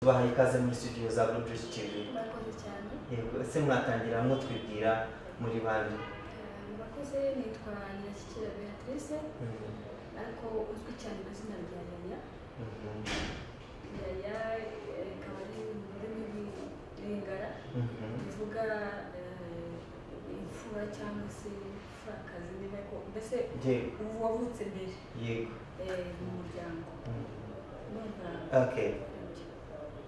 tubahaye ikaze muri studio za Blue Juice TV murakoze cyane yego ese muratangira mutwibwira muri bande Eh, murakoze nitwa nyirashyikira beatrice Mhm. ariko uzwi cyane ku izina rya yaya Mhm. yaya eh, ikaba ari mu rurimi rw'ingara Mhm. bivuga eh, imfura cyangwa se imfurakazi niba ko mbese yego ubu wavutse mbere yego eh, mu muryango Mhm. numva okay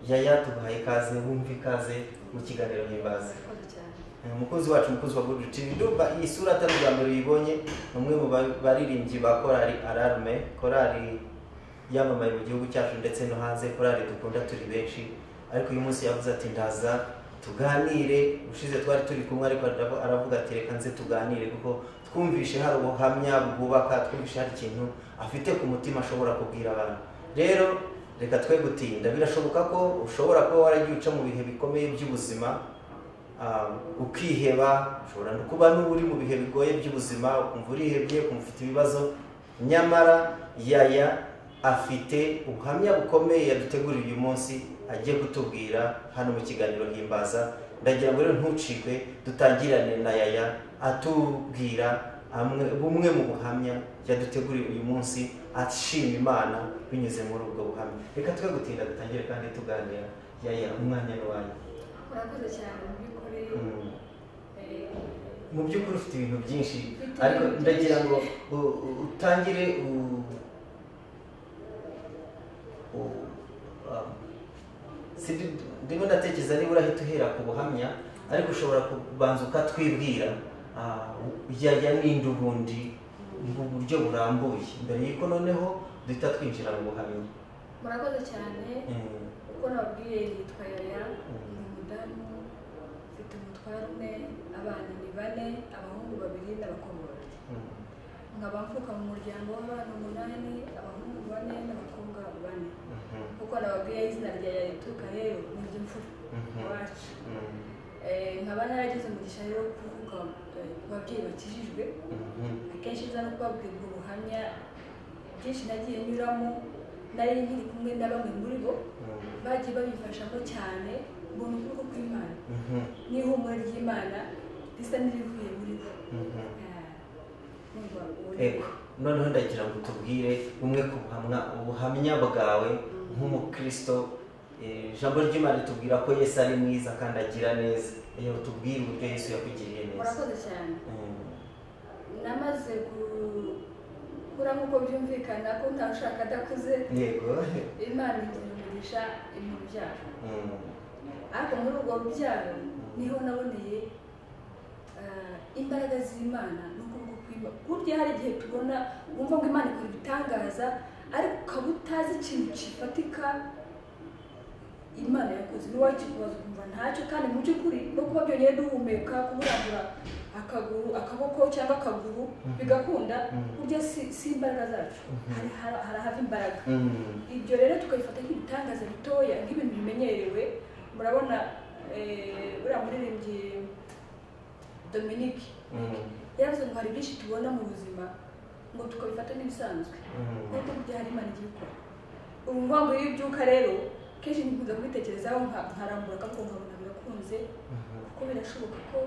yaya tubahaye ikaze wumve ikaze mu kiganiro himbaza murakoze cyane Eh, umukozi wacu umukozi wa Good TV ndumva iyi sura atari ubwa mbere uyibonye ni umwe mu ba- baririmbyi ba korali alarme korali yamamaye mu gihugu cyacu ndetse no hanze korali dukunda turi benshi ariko uyu munsi yavuze ati ndaza tuganire ushize twari turi kumwe ariko aravu- aravuga ati reka nze tuganire kuko twumvishe hari ubuhamya bwubaka twumvishe hari ikintu afite ku mutima ashobora kubwira abantu rero reka twe gutinda birashoboka ko ushobora kuba waragiye uca mu bihe bikomeye by'ubuzima Ah, ukiheba ushobora no kuba n'uba uri mu bihe bigoye by'ubuzima ukumva urihebye ukumva ufite ibibazo nyamara yaya afite ubuhamya bukomeye yaduteguriye uyu munsi agiye kutubwira hano mu kiganiro himbaza ndagira ngo rero ntucikwe dutangirane na yaya atubwira amwe, bumwe mu buhamya yaduteguriye uyu munsi ashima imana binyuze muri ubwo buhamya reka twe gutinda dutangire kandi tuganira yaya umwanya ni wayo murakoze cyane mu by'ukuri Mm. eh, mu by'ukuri ufite ibintu byinshi Mfite ariko ibintu ndagira ngo byinshi. u- u- utangire u- u- um, si- ndimo ndatekereza niba urahita uhera ku buhamya ariko ushobora kubanza ukatwibwira ah, yaya ninde ubundi mu buryo burambuye mbere y'uko noneho duhita twinjira mu buhamya murakoze cyane Mm, uko nababwiye yitwa yaya ni umudamu ufite umutware umwe abana ni bane abahungu babiri n'abakobwa babiri mm, nkaba mvuka mu muryango w'abana umunani abahungu bane n'abakobwa bane mhm, kuko nababwiye izina rya yaya rituruka rero ni iry'imfura Mhm. iwacu mm, Eh, nkaba naragize umugisha rero wo kuvuka eh, ku babyeyi bakijijwe mhm, akenshi nza no kubabwira ubwo buhamya byinshi nagiye nyuramo nari nkiri kumwe na bamwe muri bo mm, bagiye babifashamo cyane mbona ukuboko kw'imana mhm, n'ihumure ry'imana risa n'irivuye muri bo mhm. Ah, numva ubu ni- Ego, noneho ndagira ngo utubwire bumwe ku buhamya, ubuhamya bwawe nk'umukristo eh, ijambo ry'imana ritubwira ko yesu ari mwiza kandi agira neza rero utubwire uburyo yesu yakugiriye neza murakoze cyane Mm, namaze gukura nk'uko byumvikana ko ntawe ushaka adakuze yego imana igira umugisha mu rubyaro Mm, ariko muri urwo rubyaro niho naboneye ah, imbaraga z'imana n'ukuboko kw'imana burya hari igihe tubona wumva ngo imana ikora ibitangaza ariko ukaba utazi ikintu kifatika imana yakoze ntiwakikubaza ukumva ntacyo kandi mu by'ukuri no kuba byongeye duhumeka kuburambura akaguru akaboko cyangwa akaguru bigakunda Mhm. burya si, si imbaraga zacu Mhm. hari hari- hari ahava imbaraga mm, ibyo rero tukabifata nk'ibitangaza bitoya nk'ibintu bimenyerewe murabona eh, buriya muririmbyi dominique mm, yaravuze ngo hari byinshi tubona mu buzima ngo tukabifata nk'ibisanzwe mm, ariko burya hari imana igiye ikora ubu ngubu ngo iyo ubyuka rero kenshi nkunze kubitekerezaho nka- nkarambura akaboko nkabona birakunze mhm. kuko birashoboka ko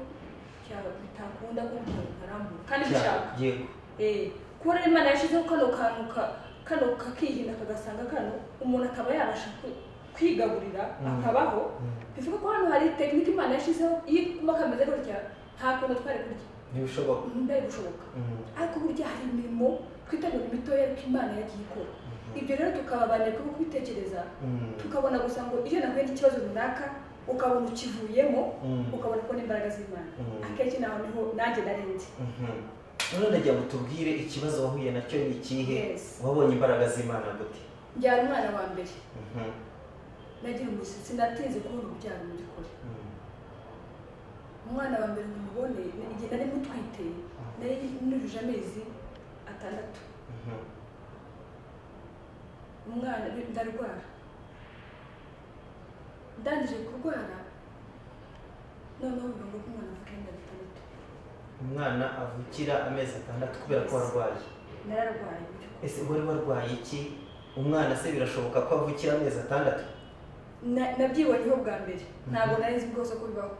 bya- bitakunda ko umuntu nkarambura kandi Cya- bishaka yego Eh, kuba rero imana yashyizeho kano kantu ka- kano kakihina kagasanga kano umuntu akaba yabasha ku- kwigaburira Mm. akabaho Mm. bivuga ko hano hari tekinike imana yashyizeho iyo iguma kameze gutya nta kuntu twari kurya ntibishoboka mbe gushoboka Mm, ariko burya hari imirimo twitabira imitoya ariko imana yagiye ikora mhm, ibyo rero tukababanira kuko kubitekereza mm, tukabona gusa ngo iyo nahuye n'ikibazo runaka ukabona ukivuyemo Mm. ukabona ko n'imbaraga z'imana Mm. akenshi naho niho nanjye narinzi mhm. none ndagira ngo utubwire ikibazo wahuye nacyo ni ikihe Yes. wabonye imbaraga z'imana gute njyana umwana wa mbere Mhm, nagira umusatsi natinze kubona urubyaro mu by'ukuri mm, umwana wa mbere mubone igihe nari mutwite nari nujuje amezi atandatu mhm. umwana ndarwara ndangije kurwara noneho bivuga ngo ko umwana avuka inda umwana avukira atandatu amezi atandatu kubera ko warwaye nararwaye mu by'ukuri ese wari warwaye iki umwana se birashoboka ko avukira amezi atandatu na- nabyibonyeho bwa mbere ntabwo nari nzi rwose ko bibaho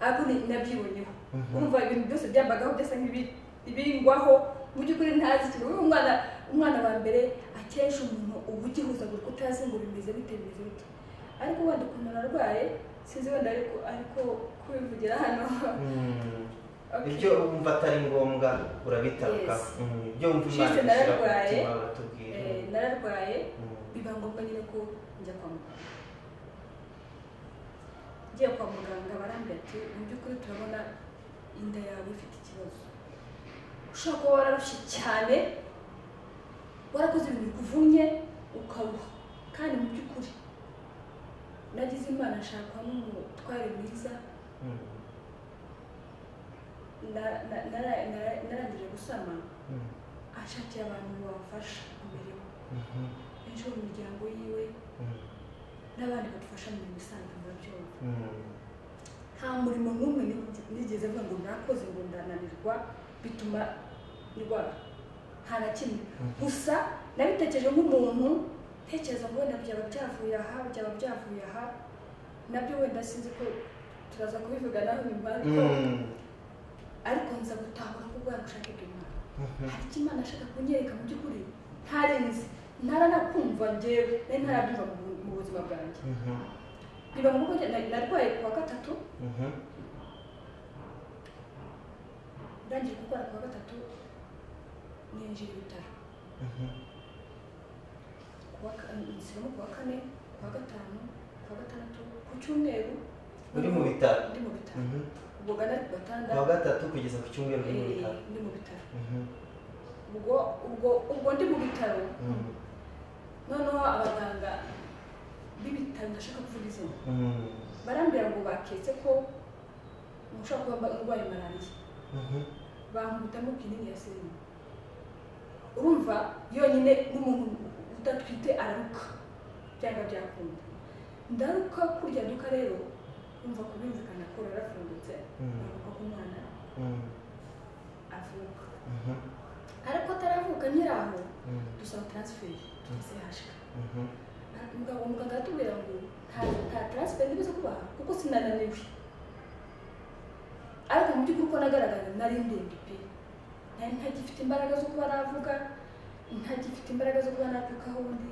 ariko ni- nabyibonyeho Mhm. urumva ibintu byose byambagaho byasa nk'ibi- ibingwaho mu by'ukuri ntazi ikintu Uyu umwana umwana wa mbere akenshi umuntu uba ugihuzagurika utazi ngo bimeze bite bimeze bite ariko wenda ukuntu narwaye sinzi wenda ariko ariko kubivugira hano Okay. ibyo wumva atari ngombwa urabitaruka Yes. Mhm. ibyo wumva Shitse imana idushyira ku nararwaye. mutima uratubwira Eh, nararwaye Mhm. biba ngombwa nyine ko njya kwa muganga ngiye kwa muganga barambwira ati mu by'ukuri turabona inda yawe ifite ikibazo ushobora kuba wararushye cyane warakoze ibintu bikuvunnye ukaruha kandi mu by'ukuri nagize imana nshaka umutware mwiza Mhm. na- na- nara- nara- narangije gusama Mhm. ashakira abantu babafasha imirimo Mhm. ejo mu miryango yiwe Mhm. n'abandi badufasha mu mirimo isanzwe murabyumva Mhm. nta murimo n'umwe ni- nigeze mvuga ngo nakoze ngo ndananirwa bituma ndwara nta na kimwe gusa nabitekereje nk'umuntu ntekereza ngo wenda byaba byavuye aha byaba byavuye aha nabyo wenda sinzi ko turaza kubivuga nawe nyuma ariko Mhm. ariko nza gutahura ko bwari bushake bw'imana Mhm. hari icyo imana ashaka kunyereka mu by'ukuri ntarenze ntaranakumva njyewe nari ntarabyumva mu bu- mu buzima bwanjye Mhm. biba ngombwa cyane nari narwaye kuwa gatatu Mhm. ndangije gukora kuwa gatatu ninjira ibitaro Mhm. kuwa ka- nsubiramo kuwa kane kuwa gatanu kuwa gatandatu ku cyumweru Uri mu bitaro? ndi mu bitaro Mhm. ubwo gana ku gatanda kuwa gatatu kugeza ku cyumweru uri mu eh, bitaro ndi mu bitaro Mhm. ubwo ubwo ubwo ndi mu bitaro Mhm. noneho abaganga b'ibitaro ndashaka kuvuga izina Mhm. barambwira ngo baketse ko ushobora kuba mba- urwaye malariya Mhm. bankubitamo kinini ya serumu urumva yonyine n'umuntu udatwite araruka byanga byakunda ndaruka kurya duka rero umva kubinzikana ko yarafungutse Mm. ndaruka ko umwana Mhm. avuka Mhm. ariko ataravuka nyiraho Mhm. dusaba taransiferi tugasihashika Mhm. umugabo muganga aratubwira ngo nta nta taransiferi ndibuze kubaha kuko sinananiwe ariko mu by'ukuri uko nagaragaye nari ndende pe nari ntagifite imbaraga zo kuba navuga ntagifite imbaraga zo kuba nakwikaho undi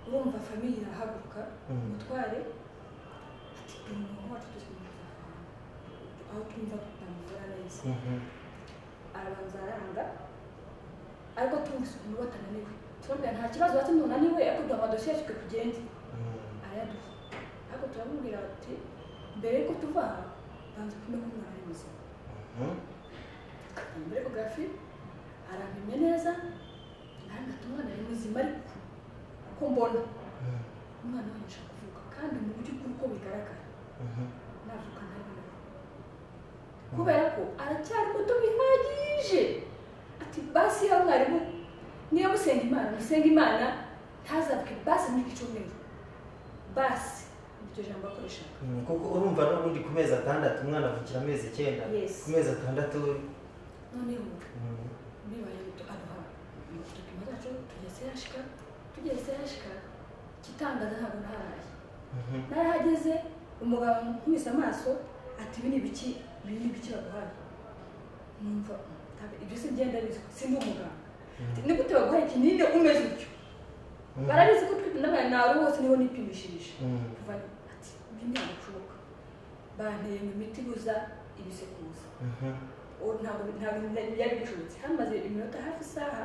urumva famiye irahaguruka Mhm. umutware ati "Dore umuntu wacu tuzimutse aho twumva tutamuvura neza Mhm. arabanza aranga ariko tumvise ukuntu batananiwe turabwira nta kibazo wacu ntunaniwe ariko duha amadosiye yacu twe tugende Mhm. arayaduha ariko turamubwira ati mbere y'uko tuva aha banza upime ko umwana ari muzima Mhm. muri echografi arapimye neza arangata umwana ari muzima ariko uko mbona Mhm. umwana wanisha kuvuka kandi mu buryo bw'uko bigaragara Mhm. navuka ntabwo kubera ko aracyari muto bihagije ati basi ya mwarimu niyo musenga imana musenga imana ntazavuke basi muri iki cyumweru basi iryo jambo akoreshaga Mhm. kuko urumva n'ubundi ku mezi atandatu umwana avukira amezi icyenda Yes. ku mezi atandatu noneho Mhm. bibaye muto aduha udupimo zacu tugeze yashika tugeze yashika igitangaza ntabwo naharaye Mhm. narahageze umugabo nkubise amaso ati ibi ni ibiki ibi ni ibiki baguhaye numva ntabwo ibyo si ngenda bizi sindi umuganga Ati, nigute baguhaye ikinini umeze utyo Mhm. barabizi ko twipima n'abana nawe wose niho nipimishirije Mhm. kuva ati ibi ntabwo bishoboka banteye mu miti ibuza ibisekuza Mhm. ubu ntabwo ntabwo byari bicurutse hamaze iminota hafi isaha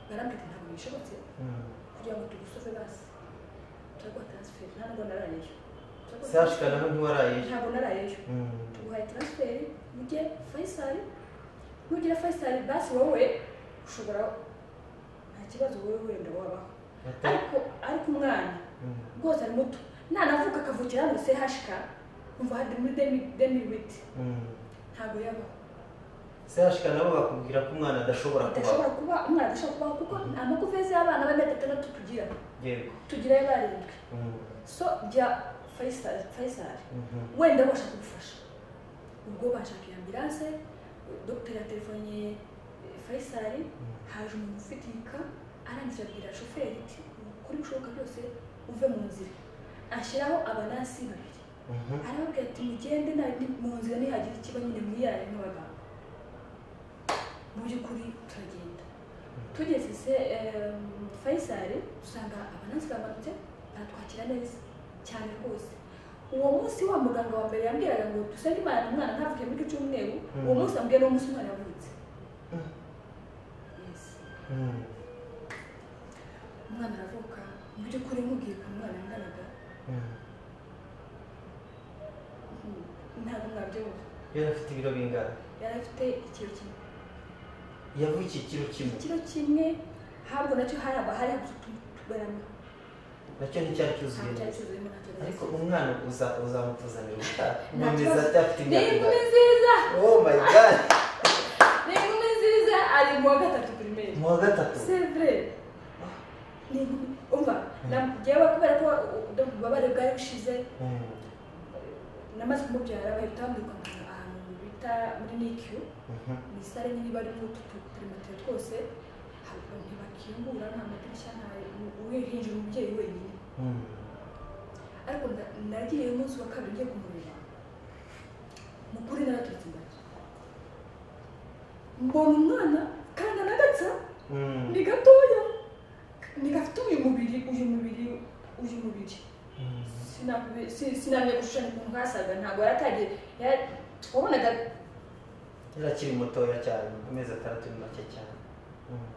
barambwira ntabwo bishobotse Mhm. kugira ngo tugusoze basi turaguha taransiferi nta nubwo narayeyo Turaguha sashika transfer. nawe ntiwarayeje ntabwo narayeyo Mhm. tuguhaye taransiferi ujye fayisari nugira fayisari basi wowe ushobora nta kibazo wowe wenda wabaho Ata- ariko ariko umwana Mhm. rwose ari muto nanavuka akavukira hano sehashika umva hari muri demi demi witi Mhm. ntabwo yabaho sashika nabo bakubwira ko umwana adashobora kubaho adashobora kuba umwana adashobora kubaho kuko amakuvezi y'abana bane atandatu tugira yego tugirayo barindwi Mhm. so jya fayisari fayisari Mhm. wenda babasha kugufasha ubwo bashaka ambilanse dogiteri yaterefoniye eh, fayisari haje umuntu ufitika arangije abwira shoferi ati ukore ibishoboka byose uve mu nzira ashyiraho abanasi babiri Mhm. arababwira ati mugende nta ndi- mu nzira nihagira ikiba nyine mwiyarane n'abaganga mu by'ukuri turagenda tugeze se em, fayisari dusanga abanasi bamanutse batwakira neza cyane rwose uwo munsi wa muganga wa mbere yambwiraga ngo dusenge imana umwana ntavuke muri icyo cyumweru uwo Mhm. munsi ambwiye n'uwo munsi umwana yavutse Mhm. Yes. Mhm. umwana aravuka mu by'ukuri nkubwiye ukuntu umwana yanganaga Mhm. mhm, ntabwo mwabyumva yari afite ibiro bingana yari afite ikiro kimwe yavukiye ikiro kimwe ikiro kimwe habwo nacyo hari aba hari tugarama nacyo nticyari cyuzuye ntabwo cyari neza cyuzuyemo nacyo ariko neza umwana uza- uzamutuzanira ubutaha Nta umwameza kibazo. atafite ni imyaka inkumi ingana nziza oh my god ni inkumi nziza ari mu wa gatatu pirimeri mu wa gatatu sevure ni inkumi umva nagewe kubera ko ububabare bwari bushize Mhm. namaze kumubyara bahita bamwirukanka ahantu bita muri nikiyu Mhm. ni sare nyine iba arimo utuprimatire twose haba ntibakingura nta madirishya nta uhinjira umubyeyi wenyine Mhm. ariko nda- nagiye umunsi wa kabiri ngiye kumureba mu kuri naraturutse imbere mbona umwana kandi anagatsa Mhm. ni gatoya ni gafite uyu mubiri uyu mubiri uyu mubiri Mhm. Sinakubi- si- sinamenya gushushanya ukuntu hasaga ntabwo yaratangiye yara- wabonaga yari akiri mutoya cyane amezi atandatu ni make cyane Mhm.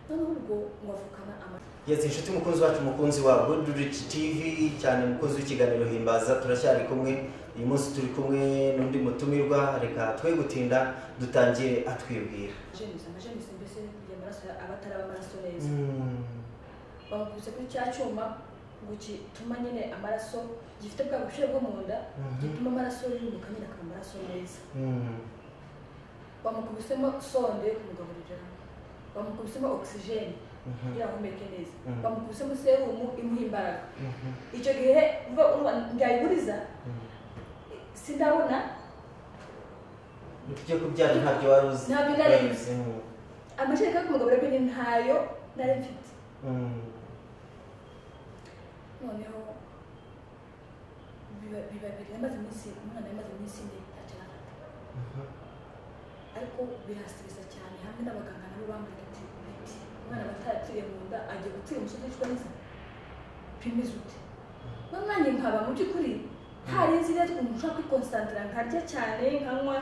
noneho ubwo wavukana ama Yes, inshuti mukunzi wacu mukunzi wa Good Rich TV cyane mukunzi w'ikiganiro himbaza turacyari kumwe uyu munsi turi kumwe n'undi mutumirwa reka twe gutinda dutangire atwibwira jenise amajenise mbese kugira amaraso ya- abataraba amaraso neza bamukubise kuri cya cyuma ngo gituma nyine amaraso gifite bwa bushyuhe bwo mu nda Mhm. gituma amaraso yimuka nyine akaba amaraso meza bamukubisemo sonde yo kumugaburiramo bamukubisemo ogisijeni Mhm. kugira ngo ahumeke neza Mhm. bamukubisemo serumu imuha imbaraga icyo gihe mva urumva ndayiguriza sindabona ibyo kubyara ntabyo wari uzi Ntabyo nari nzi. uzi. Mhm. amashereka yo kumugaburiramo ntayo nari mfite Mhm. noneho biba biba biri yamaze iminsi umwana yamaze iminsi ine ntacyo arafata Mhm. ariko birasibiza cyane hamwe n'abaganga nabo bambaye ati "Ati, umwana batayatiriye mu nda agiye gutira umusore witwa neza pimiza ute no nanjye nkaba mu by'ukuri hari inzira ukuntu ushobora kwikonsantira nkarya cyane nkanywa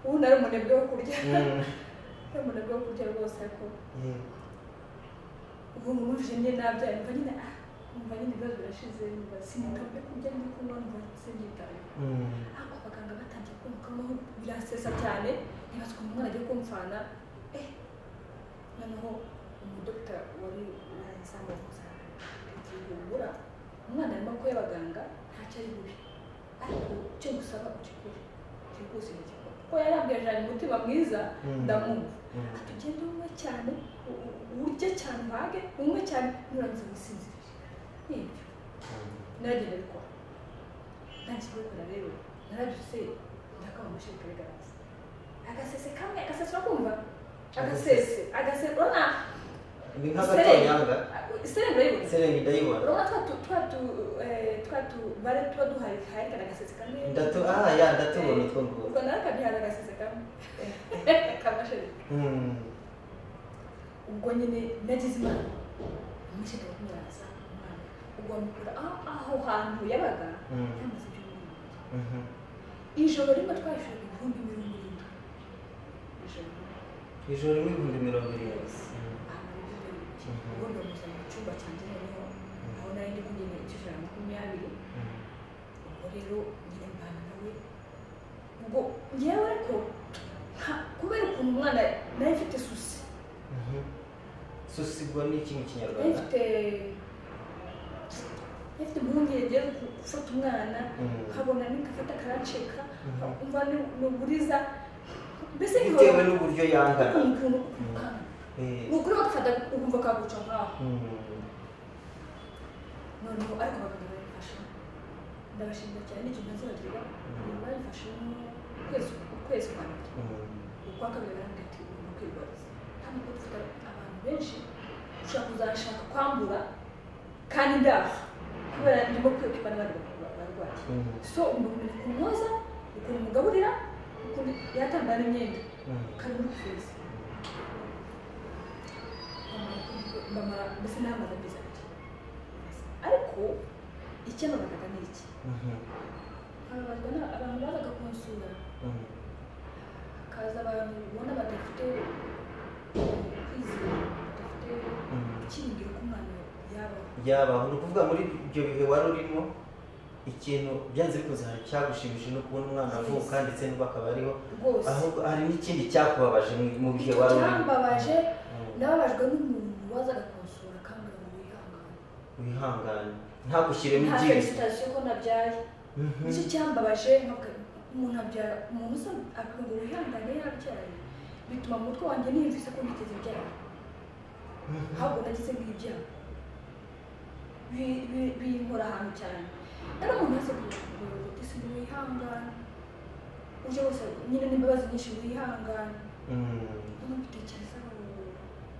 ubu nari umunebwe wo kurya Mhm. nari umunebwe wo kurya rwose ariko Yego. ubu numvise nyine nabyaye numva nyine ah numva nyine ibibazo birashize numva sinitabwe kurya ndi kunywa numva sibyitayeho Mhm. ariko abaganga batangiye kumvukamo birasesa cyane ntibaze ukuntu umwana agiye kumfana eh noneho umudokita wari waransanga gusa ntibura umwana arimo ko y'abaganga ntacyo ari bubi ariko icyo ngusaba ukikore byihuse ntigikora kuko yarambwirije umutima mwiza Mm. ndamwumva Mm. ati ugende unywe cyane u- u- urye cyane ubage unywe cyane nurangiza wisinzirire nibyo naragenda bikora ntacyo kubikora rero narabyutse ndakaba amashereka bigaragaza agasese kamwe agasese urakumva agasese agasese urabona ni nk'agatonyanga serenge urayibona serenge ndayibona urabona twa tu twa tu eh, twa tu bare tuba duharirikana agasese kamwe ndatu ah ya ndatubona utwo u nguko rwanda nakabihaza agasese kamwe kamashereka Mhm. ubwo nyine nagize imana amashereka kumuraza umwana ubwo bamukura aho aho hantu yabaga Mm. yamaze ibyumweru bibiri. Mhm. ijoro rimwe twayishura ibihumbi mirongo irindwi ijoro rimwe ijoro n'ibihumbi mirongo irindwi Mhm. ubundi bamuzana mu cyumba cyanjye noneho aho nari ndimo nyine icyo ijana na makumyabiri Mhm. ubwo rero nyine mbana nawe ubwo ngewe ariko nka- kubera ukuntu umwana nari mfite susi Mhm. susigwa ni iki mu nari kinyarwanda mfite nari mfite impungenge zo ku- gufata umwana Mhm. nkabona nigafata akaransheka Mhm. umva ni- ni uburiza mbese bitewe nkabona n'uburyo yangana ukuntu Mhm. ukana Eh, ni ukuri bagafata ukumva kaguca nkaho mhm. noneho ariko abaganga barifasha ndabashimira cyane n'icyo ntazibagirwa barifashe mu kwezi ukwezi kwa mbere Mhm. ukwa kabiri barambwira ati ugomba kwirwariza hano kuko dufite abantu benshi ushobora kuzashaka kwambura kandi ndaha kubera ndimo kwibukirwa n'abandi bantu barwaye Mhm. so umuntu uri kumwoza ukuntu umugaburira ukuntu yatambara imyenda Mhm. kari muri feza mama mbese nahamaze amezi abiri ariko icyo nabagaga ni iki Mhm. ababazwa na- abantu bazaga kunsura Mhm. hakaza abantu ubona badafite kwizera badafite Mhm. ikingiro ku mwana yabaho byabaho ni ukuvuga muri ibyo bihe wari urimo ikintu byanze bikunze hari cyagushimishije no kubona umwana avuka ndetse n'ubwo akaba ariho rwose ahubwo hari n'ikindi cyakubabaje mu- mu bihe wari urimo cyambabaje Mm. nababajwe n'umuntu wazaga kunsura akambwira ngo wihangane wihangane ntagushyiremo nta ibyinshi felicitasiyo ko nabyaye Mhm. nicyo cyambabaje nkavuga, umuntu abyara umuntu usa akubwira ngo wihangane yabyaye bituma mu mutwe wanjye niyumvise ko nigeze byara Mhm. ahubwo nagize nk'ibyaha Bi- bi- binkora ahantu cyane rero umuntu wese isi wihangane uje wese nyine n'imbabazi nyinshi wihangane Mhm. bitekerezaho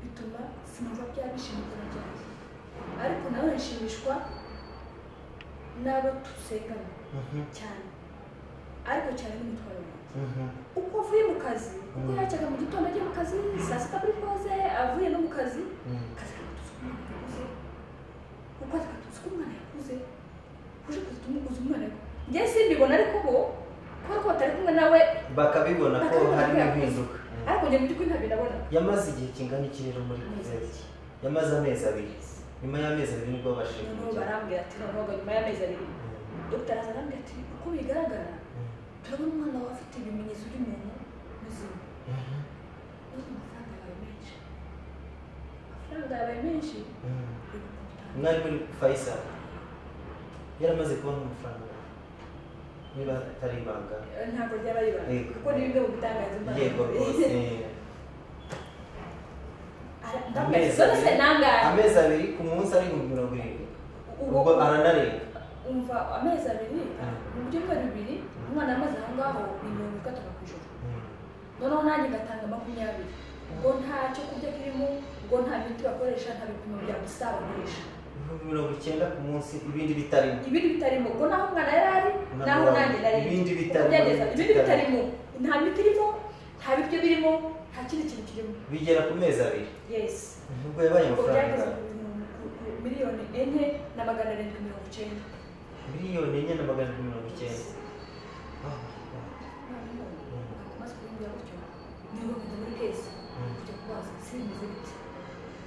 bituma sinumva bya bishimikira byanjye ariko nawe nshimishwa n'abo dusengana Mhm. cyane ariko cyane n'umutwaro wanjye Mhm. uko avuye mu kazi uko Mm. yajyaga mu gitondo ajya mu kazi saa sita kuri poze avuye no mu kazi Mhm. akazi kagatuza umwana yakuze uko akazi kagatuza ko umwana yakuze uje kuza tumukuza umwana yakuze njye simbibona ariko bo kubera ko batari kumwe nawe bakabibona ko Bakabibona hari ko yakuze. impinduka Mhm. ariko njye mu by'ukuri ntabyo nabona yamaze igihe kingana iki rero muri kuverineri yamaze amezi abiri nyuma y'amezi abiri nibwo babashije noneho kumujyana barambwira ati noneho nyuma y'amezi abiri dogiteri aza arambwira ati uko bigaragara turabona umwana wawe afite ibimenyetso by'umuntu muzima nubwo amafaranga yabaye menshi amafaranga yabaye menshi umwari muri fayisal yaramaze kubona amafaranga niba atari ibanga Eh, ntabwo ryabaye ibanga Yego. kuko ni bimwe mu bitangaza imana yego rwose Ara- ndamubwira ati "Zone se nangahe amezi abiri ku munsi ari ibihumbi mirongo irindwi Ubwo- ubwo aranarenga umva amezi abiri mu buryo bwa bibiri umwana yamaze aho ngaho ni mirongo itatu ku ijoro noneho nanjye ngatanga makumyabiri ubwo nta cyo kurya kirimo ubwo nta miti bakoresha nta bipimo bya gusa bakoresha ibihumbi mirongo icyenda ku munsi ibindi bitarimo ibindi bitarimo ubwo naho umwana yari ari naho nanjye nari ndi. Ibindi Ubwo bitarimo, byageza, ibindi ibindi bitarimo nta miti irimo nta biryo birimo nta kindi kintu kirimo bigera ku mezi abiri yesi nubwo yabaye ubwo amafaranga byageze ku- ku miliyoni enye na magana arindwi mirongo icyenda miliyoni enye na magana arindwi mirongo icyenda Ah, noneho amaze kubimbwira gutyo niho kujya muri kesi kujya kubaza simbizi bite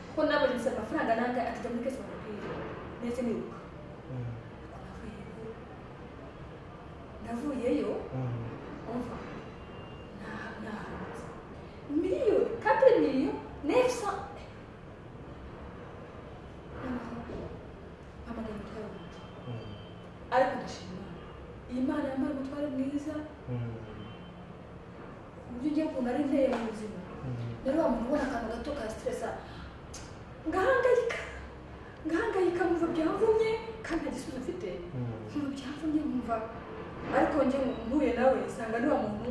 kuko nabonye gusa amafaranga nanga akajya muri kesi bakakwiye ndetse nibuka mm, navuyeyo mm, umva nta- ntahanze miliyoni quatre millions neuf cent amagana umutware wanjye mm, ariko ndashima imana iyi mana yampaye umutware mwiza mm, ku buryo ugiye ukuntu ari nteye mu buzima mm. rero wa muntu ubona akantu gato ka siteresa ngahangayika ngahangayika mwumva byavumye kandi nta gisubizo mfite mwumva byavumye mwumva ariko njye mpuye nawe nsanga ni wa muntu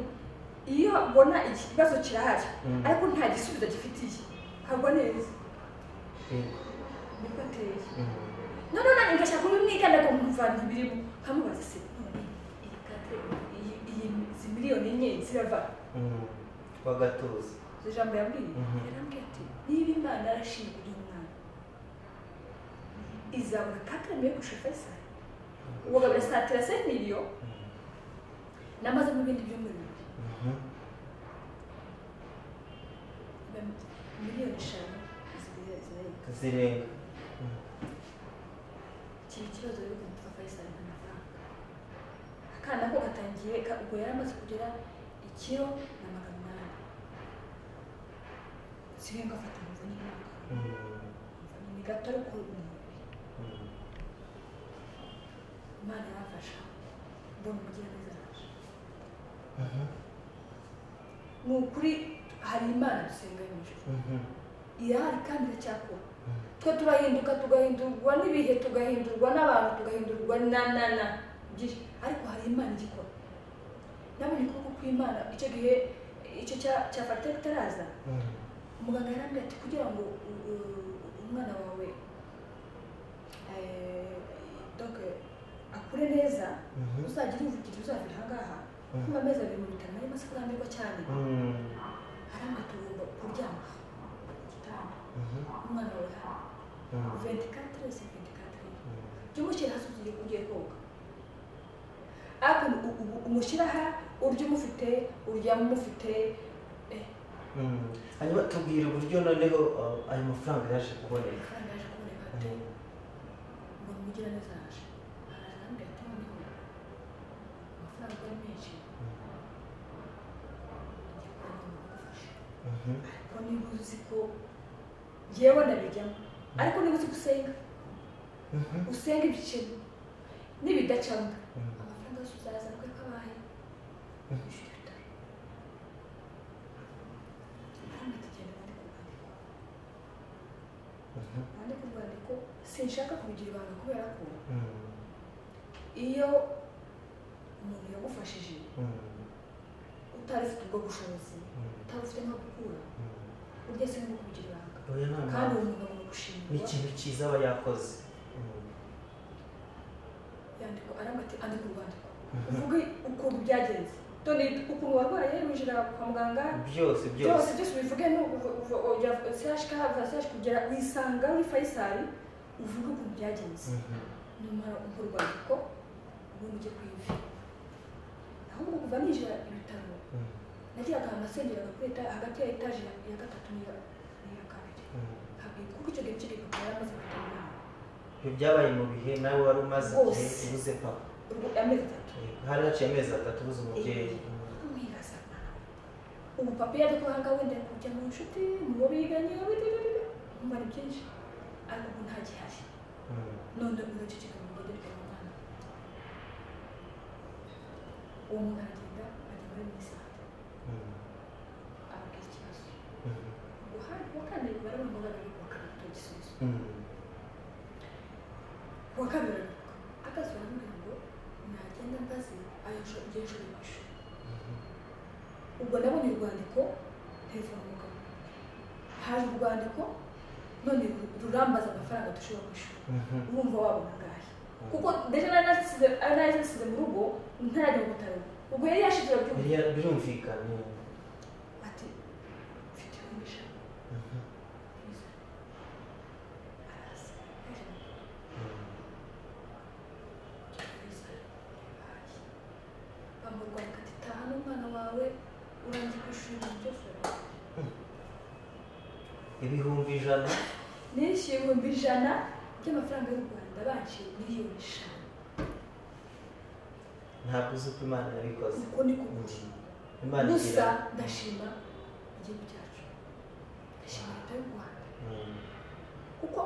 iyo mbona ikibazo kirahari Mm. ariko nta gisubizo gifitiye nkagwa neza Yego, niko ateye mm. noneho nanjye ngashaka kumwikanda ngo nkumva ntibirimo nkamubaza se none iyi kate iyi iyi izi miliyoni enye zirava Mm. wagatuza izo jambo yambwiye Mhm. yarambwiye ati niba imana yarashinga uyu mwana izabona kakarame yo gushaka isari ubu birasatira se miliyo namaze n'ibindi byumweru bibiri Mhm, Mba- miliyoni eshanu zibiri zirarenga zirenga Mm, kiri ikibazo rero ukuntu twaka isari n'amafaranga akana ko gatangiye ka- ubwo yari amaze kugera ikiro na magana umunani sigaye ngafata numva n'imyaka mm, ni gato ariko ni- mm. imana yafasha mbona umugiraneza araje Mhm, ni ukuri hari imana dusenga yo mu ijuru mhm, irahari kandi iracyakora mm. twe turahinduka tugahindurwa n'ibihe tugahindurwa n'abantu tugahindurwa na na na byinshi ariko hari imana igikora nabonye ukuboko kw'imana icyo gihe icyo cya cya fatira kitaraza Mm. umuganga yarambwira ati kugira ngo u- u- umwana wawe eh, donc akure neza Mhm. uzagire ivugiro uzava aha ngaha kuba amezi abiri mu bitaro arimo se kurambirwa cyane Mm. arambwa tugomba kuryama ku gitanda Mhm. umwana wawe hano Mm. 24 se 24 jya umushyira hasi ugiye ugiye koga ariko u- u- umushyira aha urya umufite uryama umufite eh, Mm. hanyuma tubwire uburyo noneho uh, ayo mafaranga yaje kuboneka kandi yaje kuboneka ate ngo umugira neza yaje araza arambwira ati noneho amafaranga ari menshi njya kwa muganga Mhm. ariko niba uzi ko yewe ndabijyamo ariko niba uzi gusenga Mhm. usenga ibiceri n'ibidacamo Mhm. amafaranga yose uzayaza kuko kabaye wishyura ibitaro hano tugenda ndi kurwandiko Mhm. nandi ku rwandiko sinshaka kubigira ibanga kubera ko Mm. iyo umuntu yagufashije Mm. utari ufite ubwo bushobozi Mm. utari ufite nko gukura Mm. urya se no kubigira ibanga Oya, nta kandi mpamvu. uwo muntu agomba ni gushimirwa ikintu cyiza aba yakoze Mm. yandiko aramati andi ku rwandiko uvuge ukuntu byagenze toni ukuntu warwaye winjira kwa muganga byose byose byose byose bivuge ni uku- uva- ujya sehashika hava sehashika kugera wisanga uri fayisali uvuge ukuntu byagenze Mhm. numara urwandiko ubundi ujye ku ivi ahubwo kuva ninjira ibitaro Mm. nagiraga amasengeraga kuri eta hagati ya etaje ya- ya gatatu n'iya n'iya kabiri Mm. Hab- kuko icyo gihe cy'igikapu yaramaze gutaha inama ibyo byabaye mu bihe nawe wari umaze igihe Rwose. ubuze papa Urwo- amezi atatu hari haciye amezi atatu ubuze umubyeyi kumwibaza ubu papa yajya kwa ngaho wenda kujya mu nshuti mubo biganye witebebe umva ni byinshi ariko ubu nta gihari Mm. none uraceceka mu ngendo rya mwana uwo muntu aragenda ajya muri minisante Mm. ababwira ikibazo Mhm. guhari kuwa kane baramubaza bari kuwa kane kugira igisubizo Mm. kuwa kane bararuhuka akazi baramubwira ngo nagenda mbaze ayo nshuro igihe nshuro ku ishuri Mhm. ubwo nabonye urwandiko telefone mugabo haje urwandiko none rurambaza amafaranga dushobora kwishyura Mhm. urumva waba ungahe kuko ndetse nari nasize ari nari nasize mu rugo ntarajya mu bitaro ubwo yari yashize Yari arabyumva ya- birumvikanye ati mfite ibihumbi ijana Mhm. byiza araza yaje mu rugo, Mm. byiza yabaye bambaye urwandiko ati taha n'umwana wawe urangiye kwishyura ibintu byose urabizi." ibihumbi ijana nishyuye ibihumbi ijana by'amafaranga y'u rwanda baciye miliyoni eshanu ntabwo uzi uko imana yabikoze uko ni ku Mm. buri imana gusa igira ndashima igihugu cyacu ndashima leta y'u rwanda Mm. kuko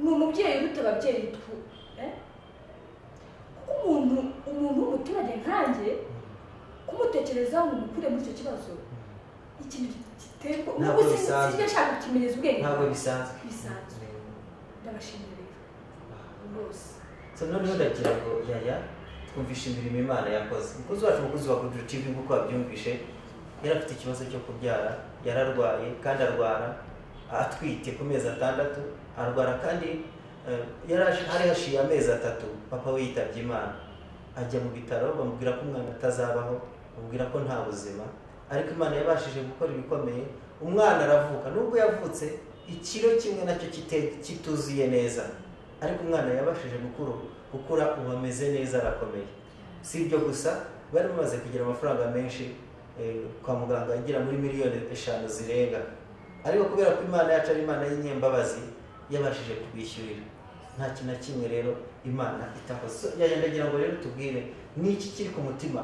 ni umubyeyi uruta ababyeyi twe eh? kuko umuntu umuntu w'umuturage nkanjye kumutekerezaho ngo umukure muri icyo kibazo ni ikintu giterwa Ntabwo ubu bisanzwe. sinjya nshaka kukimenyeza ubwenge ntabwo bisanzwe Bisanzwe. Mm. ndabashimira rero rwose so noneho ndagira ngo yaya twumvishe imirimo imana yakoze umukozi wacu umukozi wa kudura tv nk'uko wabyumvishe yari afite ikibazo cyo kubyara yararwaye kandi arwara atwite ku mezi atandatu arwara kandi eh, yari hashi- hari hashiye amezi atatu papa we yitabye imana ajya mu bitaro bamubwira ko umwana atazabaho bamubwira ko nta buzima ariko imana yabashije gukora ibikomeye umwana aravuka nubwo yavutse ikiro kimwe nacyo kite- kituzuye neza ariko umwana yabashije gukura gukura ubu ameze neza arakomeye si ibyo gusa bari bamaze kugira amafaranga menshi eh, kwa muganga agera muri miliyoni eshanu zirenga ariko kubera ko imana yacu ari imana y'inyembabazi yabashije kubishyurira nta kintu na kimwe rero imana itakoze So, yaya ndagira ngo rero tubwire ni iki kiri ku mutima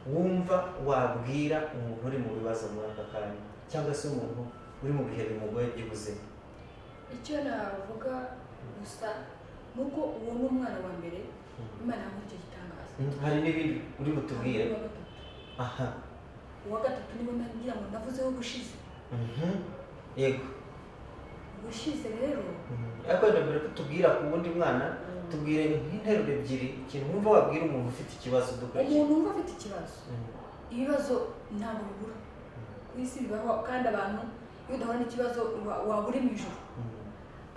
wumva wabwira umuntu uri mu bibazo muri aka kanya cyangwa se umuntu uri mu bihe bimugoye by'ubuzima icyo navuga gusa ni uko uwo ni umwana wa mbere imana yamuha icyo gitangaza Mm, hari n'ibindi uri butubwire Uwa gatatu. aha uwa gatatu niwe nagira ngo navuzeho ubushize Mhm. yego ubushize rero ariko wenda mbere ko tubwira ku wundi mwana tubwire nk'interuro ebyiri ikintu wumva wabwira umuntu ufite ikibazo dukurikiye umuntu wumva afite ikibazo ibibazo ntabwo bibura ku isi bibaho kandi abantu iyo udahura n'ikibazo wa- wabura mu ijoro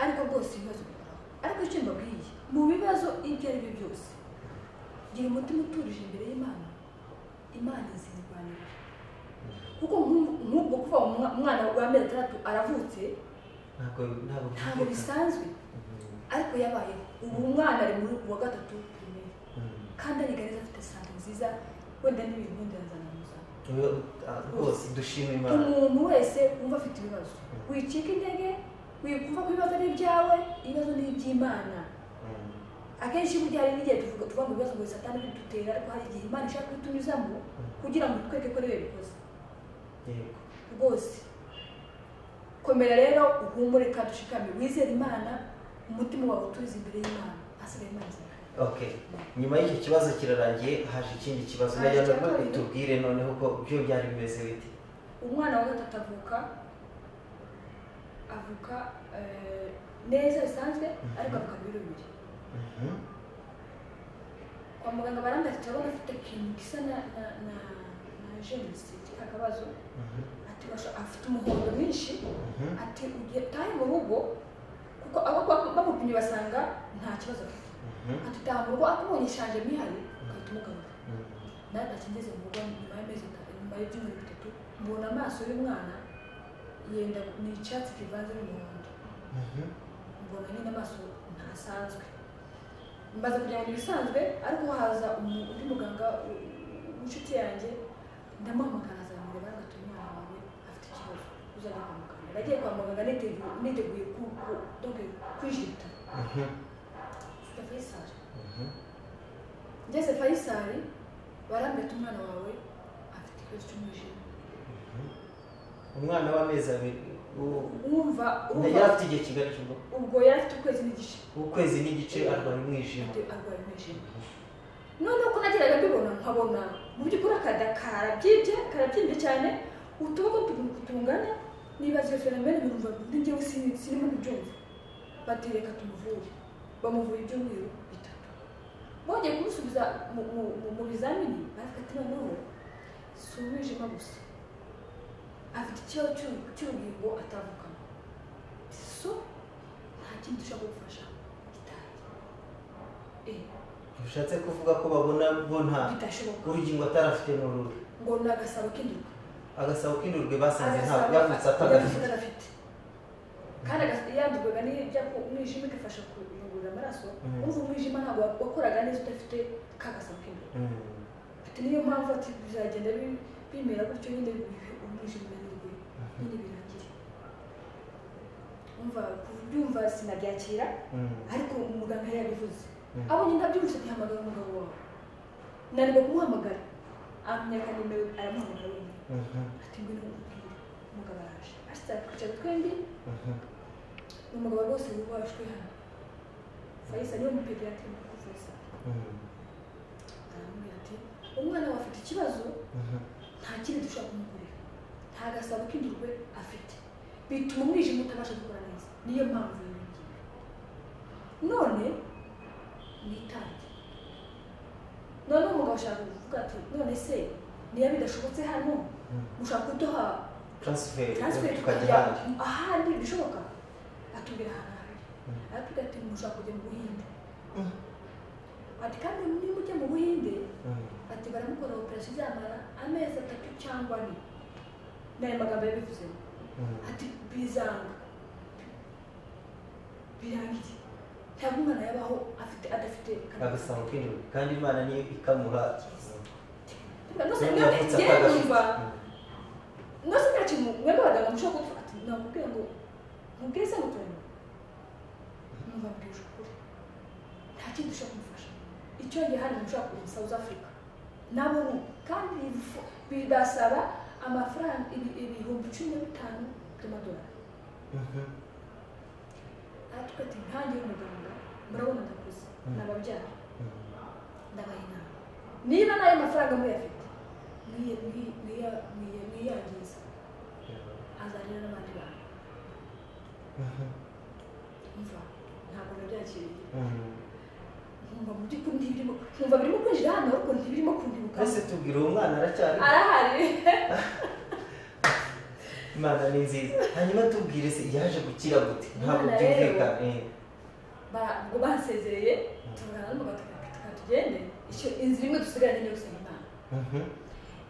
ariko rwose ibibazo bihoraho ariko icyo mbabwiye mu bibazo ibyo ari byo byose gira umutima utuje imbere y'imana imana izirwanira kuko nk'u- nk'ubwo kuva umwana wa mbere atandatu aravutse ntabwo ntabwo ntabwo bisanzwe ariko yabayeho ubu umwana ari muri wa gatatu pirimeri kandi arigareza afite sante nziza wenda n'ibintu wenda yazana muzana Rero, ah, rwose dushima imana umuntu wese wumva afite ibibazo wicika intege wikumva ko ibibazo ari ibyawe ibibazo ni iby'imana Mm. akenshi burya hari n'igihe tuvuga tuvuga ngo ibibazo ngo satani bidutera ariko hari igihe imana ishaka kutunyuzamo kugira ngo itwereke ko ariwe bikoze yego rwose komera rero uhumure kandi ushikame wizere imana umutima wawe utuze imbere y'imana hasigaye imana izakora. okay nyuma y'icyo kibazo kirarangiye haje ikindi kibazo Haje nagira icya ngo kabiri. tubwire noneho ko byo byari bimeze bite umwana wa gatatu avuka avuka eh, neza bisanzwe ariko avuka ibiro bibiri Mhm. kwa muganga barandafite urabona afite ikintu gisa na na na na jenisi akabazo Mhm. ati basha- afite umuhondo mwinshi Mhm. ati ugiye utahe mu rugo kuko abo ba- bamupimye basanga nta kibazo afite Mhm. ati utaha mu rugo akubonye ishaje mihari ugahita umugarura Mhm. nawe ntacyo ngeze mu rugo nyuma y'amezi atatu nyuma y'ibyumweru bitatu mbona amaso y'umwana yenda ni icyatsi kivanze n'umuhondo Mhm. mbona nyine amaso ntasanzwe mbaza kugira ngo ibisanzwe ariko haza umu- undi muganga u- u- w'inshuti yanjye ndamuhamagara azamureba ngo ati umwana wawe afite ikibazo uzajya kwa muganga nagiye kwa muganga nitegu- niteguye ku- ku- donc kwijita Mhm. ufite fayisari Mhm. ngeze fayisari barambwira ati umwana wawe afite ikibazo cy'umwijima umwana w'amezi abiri uwo- wumva yari wumva afite igihe kigari cy'ubwo ubwo yari afite ukwezi n'igice ukwezi n'igice arwara umwijima afite arwaye umwijima noneho ko nageraga mbibona nkabona mu by'ukuri akada karabyimbye karabyimbye cyane utuboko tugu- tungana nibaza iyo fenomene birumva ndi njyewe sin- sinimo ntibyumva bati reka tumuvure bamuvura ibyumweru bitatu bongeye kumusubiza mu- mu- mu- mu bizamini baravuga ati noneho si umwijima gusa afite ikibazo cy'u- cy'urugingo atavukamo so nta kindi dushobora gufasha gitari eh bishatse kuvuga ko babona bo nta bidashoboka urugingo atari afite mu ruru ngo ni agasabo k'induka agasabo k'indurwe basanze nta Agasabo- yavutse atagafite yavutse atagafite kandi agasa- yandurwaga n'ibyo ku- umwijima igafasha kuyungurura amaraso Mhm. umva umwijima ntabwo wa- wakoraga neza udafite ka gasabo k'induka Mm. ati niyo mpamvu ati bizagenda bi- bimera gutyo nyine bihe umwijima n'indwi nyine birangire umva kubyumva sinabyakira Mm. ariko umuganga yari yabivuze Mhm. abonye ntabyumvise ntihamagara umugabo wawe nanirwa kumuhamagara amenyaka nimero aramuhamagara wenyine Mhm. ati ngwino umubwire umugabo araje ashyize twicara twembi Mhm. ni umugabo rwose wubashwe hano fayisa niwe mupediatri mukuru fayisali Mm. aramubwira ati umwana wawe afite ikibazo Mhm. nta kindi dushobora kumukorera nta gasabo k'indurwe afite bituma umwijima utabasha gukora neza niyo mpamvu iyo ngiyo none mwitange none umugabo ashaka kuvuga ati none se niba bidashobotse hano Mm. mushaka kuduha transfer transfer tukajya tukajya ahandi ahandi bishoboka atubwira ahantu ahandi aratubwira ati mushaka kujya mu buhinde Mm. ati kandi niba ujya mu buhinde Mm. ati baramukora operasiyo izamara amezi atatu cyangwa ane ni ayo magambo yabivuzemo Mm. ati bizanga birangiye ntabwo umwana yabaho afite adafite agasabo k'indurwe kandi imana niyo ikamuha nose niyo yavutse mwebwe atagafite mwumva Mm. nose nta kintu mwebwe abaganga mushobora kuvuga ati nakubwira ngo mubwire se mutoremo mwumva mbwije ukuri nta kindi dushobora kumufasha icyo gihe hano mushobora kuza South Africa nabo ni uko. kandi bifu- bidasaba amafaranga ibi- ibihumbi cumi na bitanu by'amadolari Mhm. aratwe ati nkange y'umuganga murabona ndakuze Mm. nababyara Mm. ndabaha inama niba nayo mafaranga muyafite mwiye- mwiye- mwiye- mwiye- mwiyangiza azanira n'abandi bantu Mhm. mva ntabwo nabyakiriye Mhm. nkumva mu by'ukuri ntibirimo nkumva birimo kwinjira hano ariko ntibirimo kundibuka mbese tubwira uwo mwana aracyari arahari imana ni nziza hanyuma tubwire se yaje gukira gute ntabwo Imana rero. byumvikana eh. ba- ubwo basezereye tuvugana n'umugabo tukaba tugende Icyo- inzira imwe dusigaranye niyo gusaba imana Mhm.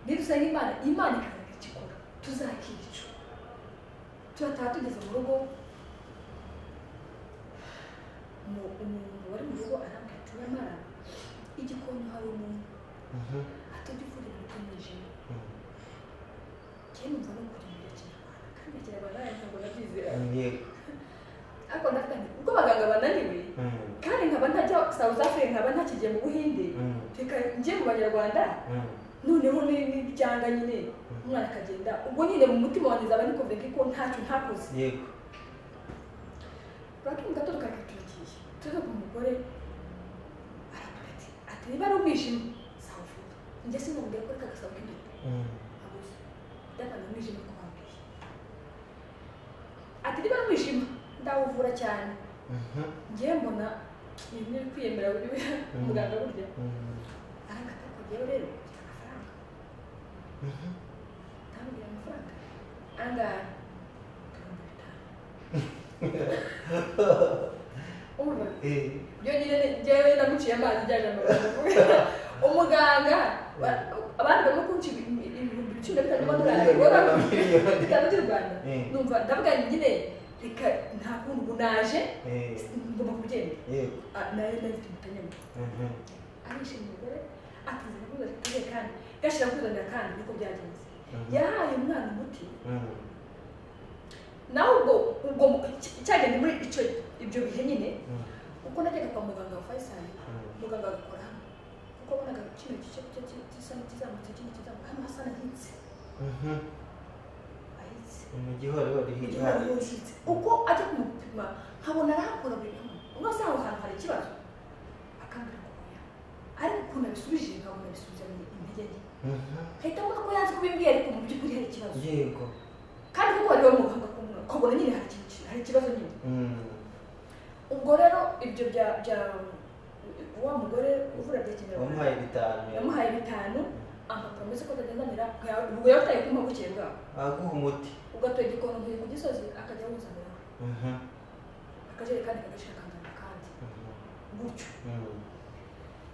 niba usanga imana imana ikazaga igikora tuzakica turataha tugeze mu rugo umu- umuntu wari mu rugo arambwira ati nyamara igikoni hari umuntu Mhm. atajya uvura imijima Mhm. njyewe numva no kurindira kinyarwanda kandi kinyarwanda ntabwo nabyizera Yego. ariko ndakandi ubwo abaganga bananiwe Mhm. kandi nkaba ntajya south africa nkaba ntakigiye mu buhinde Mhm. reka njye mu banyarwanda Mhm. noneho ni- ni ibyanga nyine umwana akagenda ubwo nyine mu mutima wanjye zaba nikumve ko ntacyo ntakoze Yego. bakimu gato tukakaturikiye tuze ku mugore aravuga ati ati niba ari umwijima sawufuta njye sinamubwira ko reka gasabo k'imbere Mhm. abuze ndabona umwijima ko wabwiye ati niba ari umwijima ndawuvura cyane Mhm. njye mbona ibintu biri kwiyemera buri we muganga burya Mhm. arangata kujyayo rero ufite amafaranga Mhm. ndamubwira amafaranga angahe ibihumbi bitanu umva Eh. byonyine njyewe namuciye amazi njyanye amaguru umuganga wa- abandi barimo kunca ibi- ibihumbi cumi na bitanu by'amadolari Miliyoni ubona na miliyoni. bitanu by'u rwanda Eh. numva ndavuga nyine reka nta kuntu ubu naje Eh. ngomba kugenda Yego. Ah, nayo ndafite umutanyama Mhm. arishimye umugore atuzana kuza tugiye kandi gashyira kuzanira kandi niko byagenze Mhm. yahaye umwana umuti Mhm. nawe ubwo ubwo cyagenda muri icyo ibyo bihe nyine Mhm. uko najyaga kwa muganga wa fayisali Mhm. muganga agakora hano kuko wabonaga kino gice cyo- gisa n'ikizamutse ikindi kizamuka hano hasa n'ahitse Mhm. ahitse Mugihorihori hirya Igihe hari. yujitse uko ajya kumupima nkabona arahakora buri kamwe rwose aho hantu hari ikibazo akambwira ngo oya ariko ukuntu abisubije nkabona abisubiza mu intege nke Mhm. ahita mbona ko yanze kubimbwira ariko mu by'ukuri hari ikibazo Yego. kandi kuko wari we muganga kumwe ukabona nyine hari ikintu ki- hari ikibazo nyine Mhm. ubwo rero ibyo bya bya wa mugore uvura bya kinyarwanda Wamuhaye bitanu. yamuhaye bitanu amapromisi ko atagendanira ubwo yawutaye kuma bukeye bwawe Aguha umuti. ugatoye igikoni nkuye ku gisozi akajya awuzanira Mhm. akajerekani kagashyira akazana akandi Mhm. gutyo Mhm.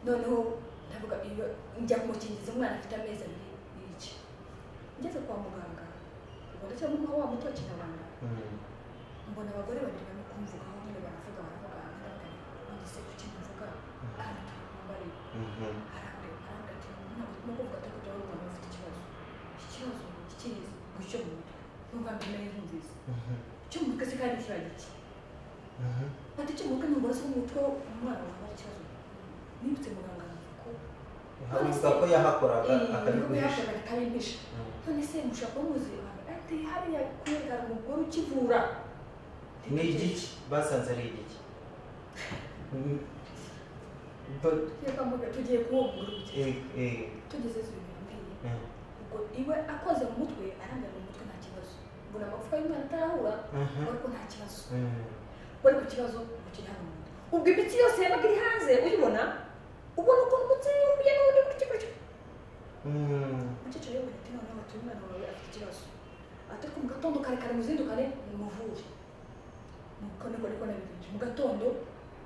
noneho ndavuga iyo njya kumukingiza umwana afite amezi abiri n'iki ngeze kwa muganga ubwo ndacyamuha wa muti wa kinyarwanda Mhm. mbona abagore babiri barimo kumvugaho nyine baravuga baravuga baravuga bageze ku kintu mvuga aratuye umubare Mhm. arambwira arambwira ati ntabwo turimo kuvuga ko tujya wumva bafite ikibazo iki kibazo kikizi gucyo mu mutwe n'ubwa mbere nari nkumvise Mhm. cyo mu mutwe se kandi kiriya giki Mhm. ati cyo mu mutwe n'ubwo se mu mutwe umwana wawe ari ikibazo nibutse muganga avuga ko Avuga ko yahakoraga ibikorwa akabiguhisha. yakoraga akabimpisha Mhm. none se mushobora kuba muzi ati hariya kwereka umugore ukivura Ni igiki? Basanze ari igiki? Mhm. But- tugiye kwa muganga tugiye kuwo mugore ukeye eh, eh, tugeze zibiri bimbwiye eh. ubwo iwe akoze mu mutwe arambwira mu mutwe nta kibazo mbona amagufwa y'umwana atarahura Mhm. ariko nta kibazo Mhm. wari ku kibazo ukiri hano mu nda ubwo imiti yose yabaga iri hanze uyibona ubona ukuntu umutsi yumviye n'ubundi gutyo gutyo Mhm. umukecuru yabonye ati noneho batuye umwana wawe afite ikibazo ati ariko mu gatondo kare kare muzindukane mumuvure nuko niko niko nabigenje mu gatondo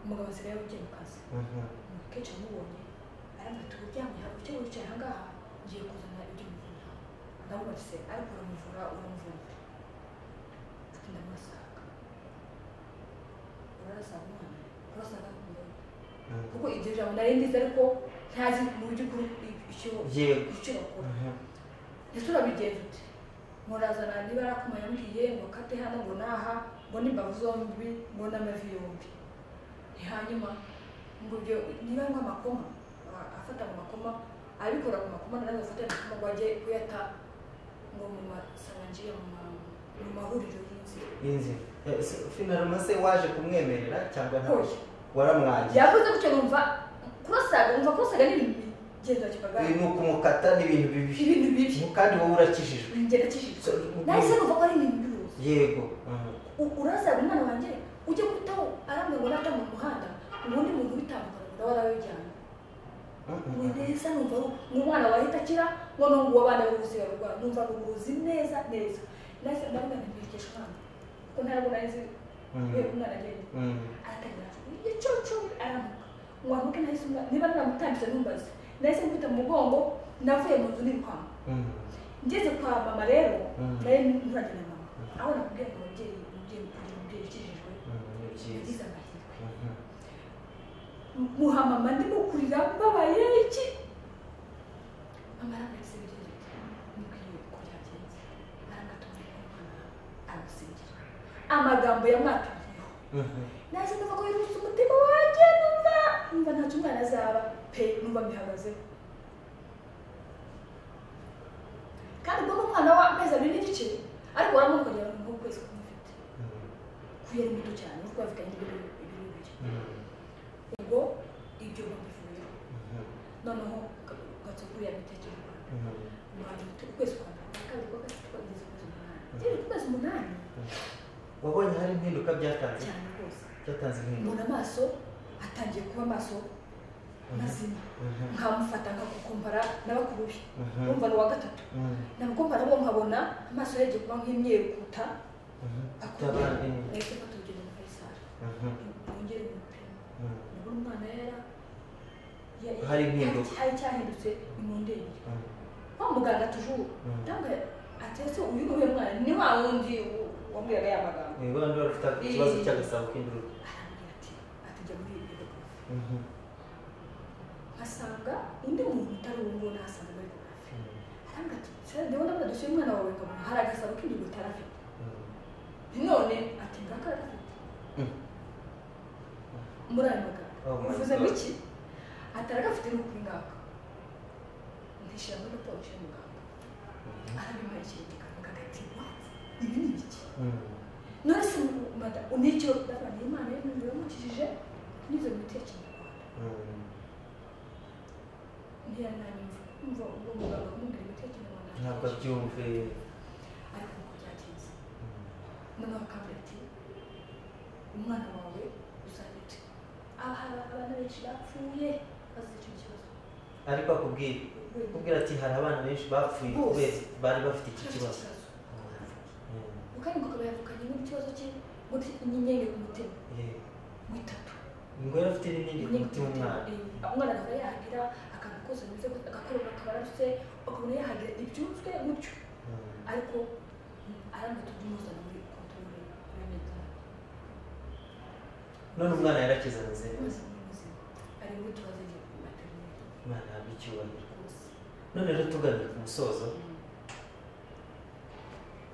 umugabo asigaye yabugiye mu kazi Mhm. umukecuru amubonye arambwira ati uryamye hano icyo wicaye aha ngaha ngiye kuzana ibyo muvura ndamubatse ariko uramuvura uramuvura ati ndamusaga urarasaga umwana urasaga umugabo Mhm. kuko iryo jambo nari ndizi ariko ntazi mu by'ukuri icyo Yego. icyo bakora Mhm. ese urabigenza ute murazana niba ari akuma yambwiye ngo kate hano ngo naha ngo n'imbavu zombi ngo n'amavi yombi Ni hanyuma ngo ibyo niba ngo amakoma a- afata mu makoma abikora mu makoma nawe afata mu makoma ngo ajye kuyata ngo mu masangiye mu ma- mu mahuriro y'inzira Inzira. Eh, se- Finalement se waje kumwemerera cyangwa nta Oya. waramwangiye yavuze gutyo numva kurosaga numva kurosaga ni ibintu bigenda Uyu kibagara ni ukumukata n'ibintu bibi ibintu bibi Mu- kandi wowe urakijijwe bingera kijijwe So- nahise numva ko ari ibintu biruzi yego Mhm. urazaga umwana wanjye ujye kutaho aramwe ngo nata mu muhanda ubundi muntu ubitambuka nawe arabijyana Mhm. ni neza numva ari- ni umwana wahita akira noneho ngo abana b'ubuzima barwaye numva ni ubuvuzi neza neza nahise ndabona ntibigisha umwana kuko ntabwo nari nzi kubera umwana agenda aratangira kuvuga igicucu aramuka wamuka nahise umwana niba namutambitse ntumbaze nahise mfite umugongo navuye mu nzu n'irukango ngeze kwa mama rero Mm. nayo nturagenda mama aho nakubwira ngo umubyeyi umubyeyi kugira umubyeyi ukijijwe ni byiza yagize amahirwe Mhm. muha mama ndimo kurira mbabaye iki mama arambwira se birenge mubwiye uko byagenze arangatumira umwana aramusingira amagambo yamwatumiyeho Mhm. naje numva ko yirutse umutima wanjye numva numva ntacyo umwana azaba pe numva mbihagazeho kandi ubwo umwana w'amezi abiri n'igice ariko waramukogera mu kwezi kumufite kuyo ari muto cyane urwo bafitanye ibiro ibiro bibiri Mhm. ubwo ibyo babivuyeho Mhm. noneho gatsukuriye agatecero rwanda Mhm. umuhanzi ufite ukwezi kwa mbere kwa kabiri kwa gatatu kwa kugeza ukwezi umunani ngeze ku kwezi umunani wabonye hari impinduka byatanze cyane rwose byatanze impinduka mbona amaso atangiye kuba amaso mazima Mhm. nkamufata nkagukompara n'abakuru be Mhm. umva ni uwa gatatu Mhm. namukompara bo nkabona amaso yagiye kuba nk'imyeru kuta Mhm. akuru Utabandi. nahise mfata urugendo muri fayisari Mhm. yongere kumupima Mhm. ubwo umwana yara ya- Hari impinduka. hari cyahindutse imundenge Mhm. wa muganga tujuru Mm. ntabwo atetse uyu nguyu mwana ni wa wundi wambwiraga ya magambo Ni abandi bafite ikibazo cy'agasabo k'imvururu arambwira ati atujya muri ibi bihugu nkasanga undi muntu utari uwo nguwo nahasanga muri korafi arambwira ati se ndabona ndabona dusuye umwana wawe nkabona hari agasabo k'indi gutara afite none ati ngaka arafite Mm. muri ayo magambo Oh my bivuze God. iki atari agafite ni ukuri ngaka ntishyira muri polisi y'umuganga arabimpaye ikintu muganga ati wati ibi ni ibiki none se mada unicyo ndabona imana y'umuriro yamukijije n'izo miti ya kinyarwanda ntiyari nanyumva umva ubwo muganga kumubwira imiti ya kinyarwanda ntabwo abyumve ariko uko byagenze noneho akambwira ati umwana wawe uzajya ute aha hari abana benshi bapfuye bazize icyo kibazo ariko akubwira akubwira ati hari abana benshi bapfuye Bose. kubera bari bafite iki Icyo kibazo kibazo Mm. kandi ngo akaba yavukanye n'ikibazo cye muri inyenyeri ku mutima Yeah. mu itatu ngo yari afite n'ibindi ku mutima umwana umwana akaba yahagira akantu kose ameze gutya agakorora akaba arutse akabona yahagira ibyunzwe gutyo ariko aramutse tumuzana muri kontorore muri medani none umwana yarakize ameze neza maze muri muzima ari muri tubaze igihe ku materinete imana yahabwa icyubahiro rwose none rero tugamye ku musozo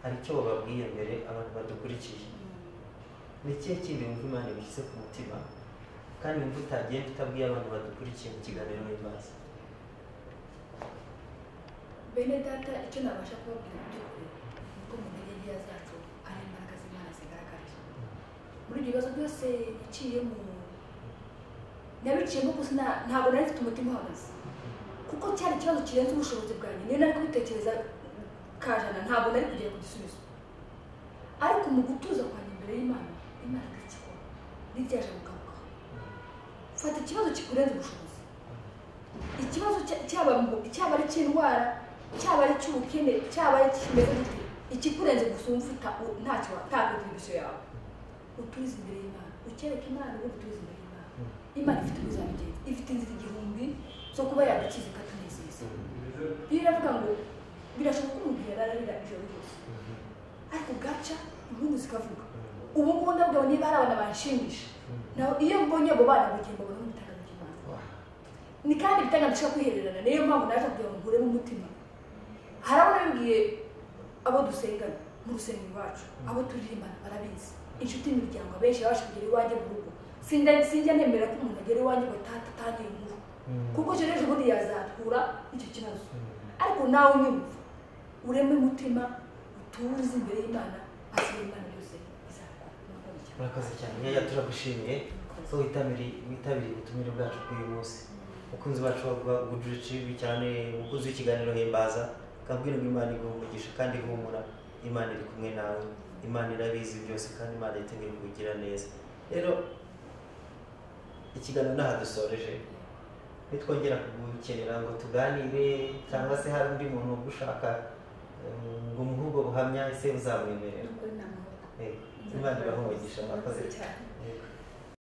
hari icyo bababwiye mbere abantu badukurikije ni ikihe kindi wumva imana ibishyize ku mutima kandi wumva utagenda utabwiye abantu badukurikiye mu kiganiro w'imbaza bene data icyo nabasha kubabwira mu by'ukuri ni uko mu ntege zacu hari imbaraga z'imana zigaragarira muri ibyo bibazo byose biciyemo nabiciyemo gusa nta- ntabwo nari mfite umutima uhagaze kuko cyari ikibazo kirenze ubushobozi bwanjye niyo nari kubitekereza kajana ntabwo nari kugera ku gisubizo ariko mu gutuza kwanjye imbere y'imana imana igakikora niryaje mugarukaho fata ikibazo kikurenze ubushobozi ikibazo cya- cyaba mu- cyaba ari icy'indwara cyaba ari icy'ubukene cyaba ari ikimeze gute ikikurenze gusa wumva uta- u- ntacyo wa- nta kontribusiyo yawe uturize imbere y'imana ukereka imana ubundi uturize imbere y'imana imana ifite ubuzamugenzi ifite inzira igihumbi zo kuba yagukiza ikatunezeza bibiliya iravuga ngo birashoboka ko umuntu yararira ijoro ryose ariko gaca inkuru zikavuga ubu ngubu ndabwira niba hari abana banshimisha naho iyo mbonye abo bana bugiye mbabona nk'ubutaka imana ni kandi bitaganisha kwihererana niyo mpamvu naje kugira ngo nkuremo umutima hari abo nabibwiye abo dusengana mu rusengero iwacu abo turirimbana barabizi inshuti imiryango abenshi babasha kugera iwanjye mu rugo Sinda- sinjya nemera ko umuntu agera iwanjye ngo atatangiye inkuru kuko icyo n'ejo bundi yazatura icyo kibazo ariko nawe unyumva ureme umutima utuze imbere y'imana asigaye imana byose izakora Murakoze cyane. murakoze cyane yaya turagushimiye ko witabiriye witabiriye ubutumire bwacu bw'uyu munsi umukunzi wacu wa gudure cibi cyane umukunzi w'ikiganiro himbaza akabwira ngo imana iguha umugisha kandi ihumura imana iri kumwe nawe imana irabizi byose kandi imana yiteguye kubigira neza rero ikiganiro ntaha dusoreje nitwongera kugukenera ngo tuganire cyangwa se hari undi muntu ugushaka eh, ngo umuhe ubwo buhamya ese uzamwemerera Nukuri ni amahoro. Eh, n'abandi baha umugisha mwakoze cyane